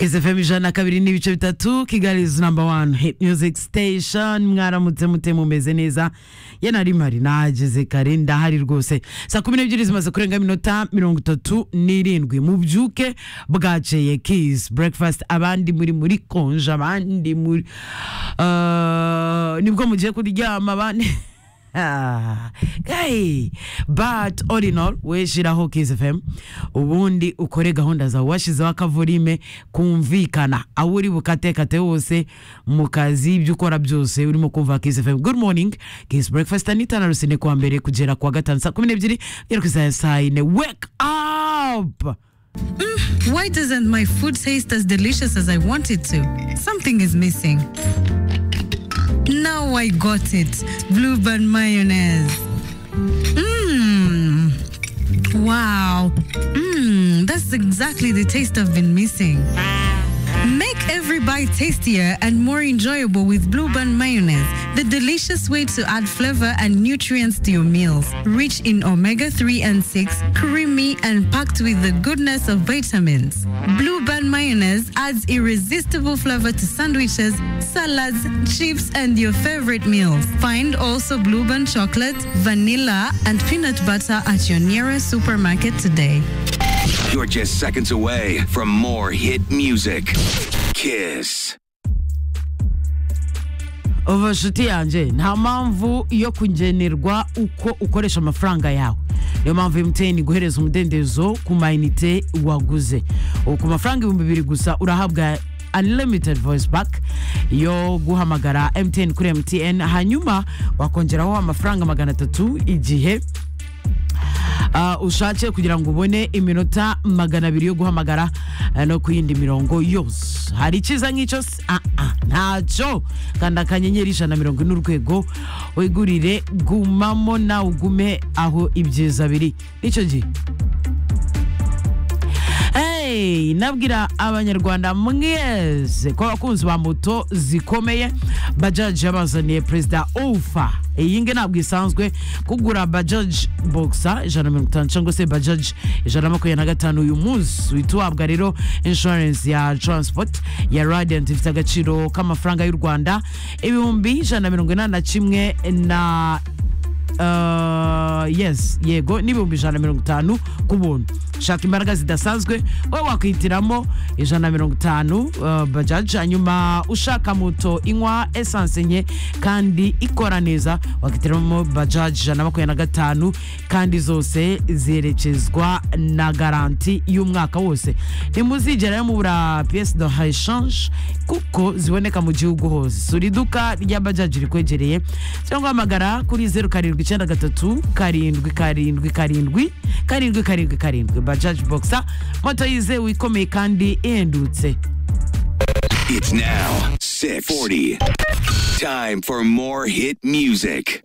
sfm ijana na kabiri n'ibice bitatu kigali is number one hit music station mwaramutse mute mumeze neza ye nari mpari nahageze kare ndahari rwose saa kumi n'ebyiri zimaze kurenga iminota mirongo itatu n'irindwi mubyuke bwaceye kiss breakfast abandi muri muri konje abandi muri Ah, nibwo mugiye kuryama abandi Ah, guy. but all in all weshiraho Kiss FM ubundi ukore gahunda zawe washizeho akavorime kumvikana aho uri bukatekate hose mu kazi ibyo ukora byose urimo kumva Kiss FM good morning Kiss breakfast anita na rusine kuwa mbere kugera kuwa gatanu saa kumi n'ebyiri kugera ku saa saa yine wake up Why doesn't my food taste as delicious as I want it to? Something is missing. Now I got it. Bluebird mayonnaise. Mmm. Wow. Mmm. That's exactly the taste I've been missing. Make every bite tastier and more enjoyable with Bluebird mayonnaise, the delicious way to add flavor and nutrients to your meals. Rich in omega 3 and 6, creamy and packed with the goodness of vitamins. Bluebird mayonnaise adds irresistible flavor to sandwiches, salads, chips, and your favorite meals. Find also Bluebird chocolate, vanilla, and peanut butter at your nearest supermarket today. You're just seconds away from more hit music. Kiss. ubu nshuti yanjye nta mpamvu yo kugenerwa uko ukoresha amafaranga yawe niyo mpamvu emutiyeni iguhereza umudendezo ku mayinite waguze ubu ku mafaranga ibihumbi bibiri gusa urahabwa unlimited voice back yo guhamagara emutiyeni kuri emutiyeni hanyuma wakongeraho amafaranga magana atatu igihe Ah, ushatse kugira ngo ubone iminota magana abiri yo guhamagara eh, no ku yindi mirongo yose hari icyiza nk'icyo se? Ah, ah, ntacyo kanda akanyenyeri ijana na mirongo ine urwego wigurire gumamo nawe ugume aho ibyiza biri n'icyo gihe Hey, nabwira abanyarwanda mwese ko abakunzi ba moto zikomeye bajaji yabazaniye perezida ufa iyi nge ntabwo isanzwe kugura bajaji bogisa ijana na mirongo itanu cyangwa se bajaji ijana na makumyabiri na gatanu uyu munsi uhita uhabwa rero inshuwarensi ya taransipoti ya radiyanti ifite agaciro k'amafaranga y'u rwanda ibihumbi ijana na mirongo inani na kimwe na Uh, yes yego n'ibihumbi ijana na mirongo itanu ku buntu shaka imbaraga zidasanzwe wowe wakwihitiramo ijana na mirongo itanu uh, bajaji hanyuma ushaka moto inywa esanse nke kandi ikora neza wakwihitiramo bajaji ijana na makumyabiri na gatanu kandi zose ziherekezwa na garanti y'umwaka wose ntimuzigera rero mubura piyesi do hayishanje kuko ziboneka mu gihugu hose sura iduka rya bajaji rikwegereye cyangwa hamagara kuri zeru karindwi icyenda gatatu karindwi karindwi karindwi karindwi karindwi karindwi bajaji bogisa moto yizewe ikomeye kandi ihendutse It's now 640. Time for more hit music.